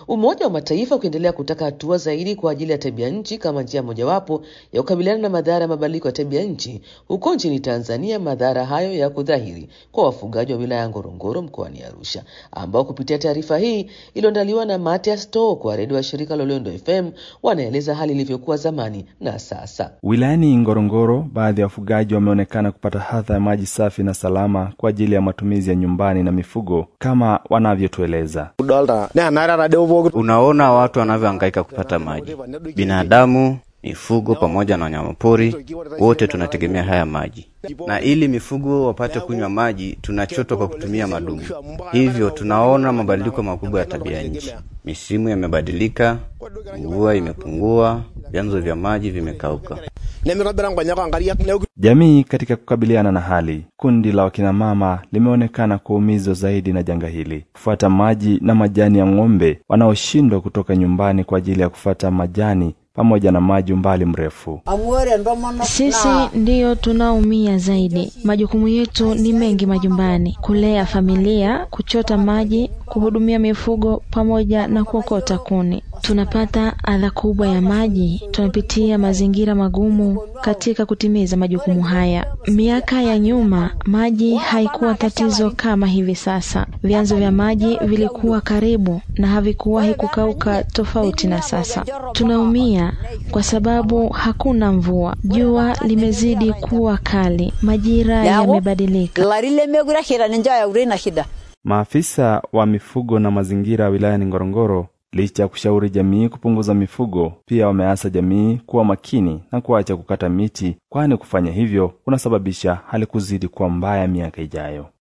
Umoja wa Mataifa ukiendelea kutaka hatua zaidi kwa ajili ya tabia nchi kama njia mojawapo ya kukabiliana na madhara ya mabadiliko ya tabia nchi. Huko nchini Tanzania, madhara hayo yako dhahiri kwa wafugaji wa wilaya ya Ngorongoro mkoani Arusha, ambao kupitia taarifa hii iliyoandaliwa na Matias To kwa redio ya shirika la Lolendo FM wanaeleza hali ilivyokuwa zamani na sasa. Wilayani Ngorongoro, baadhi ya wafugaji wameonekana kupata hadha ya maji safi na salama kwa ajili ya matumizi ya nyumbani na mifugo kama wanavyotueleza. Unaona watu wanavyohangaika kupata maji, binadamu, mifugo pamoja na wanyamapori, wote tunategemea haya maji, na ili mifugo wapate kunywa maji tunachotwa kwa kutumia madumu. Hivyo tunaona mabadiliko makubwa ya tabia nchi. Misimu yamebadilika, mvua imepungua, vyanzo vya maji vimekauka. Jamii katika kukabiliana na hali, kundi la wakinamama limeonekana kuumizwa zaidi na janga hili, kufuata maji na majani ya ng'ombe wanaoshindwa kutoka nyumbani kwa ajili ya kufuata majani pamoja na maji umbali mrefu. Sisi ndiyo tunaumia zaidi. Majukumu yetu ni mengi majumbani: kulea familia, kuchota maji, kuhudumia mifugo pamoja na kuokota kuni. Tunapata adha kubwa ya maji, tunapitia mazingira magumu katika kutimiza majukumu haya. Miaka ya nyuma maji haikuwa tatizo kama hivi sasa. Vyanzo vya maji vilikuwa karibu na havikuwahi kukauka, tofauti na sasa. Tunaumia kwa sababu hakuna mvua, jua limezidi kuwa kali, majira yamebadilika. Maafisa wa mifugo na mazingira wilayani Ngorongoro, licha ya kushauri jamii kupunguza mifugo, pia wameasa jamii kuwa makini na kuacha kukata miti, kwani kufanya hivyo kunasababisha hali kuzidi kuwa mbaya miaka ijayo.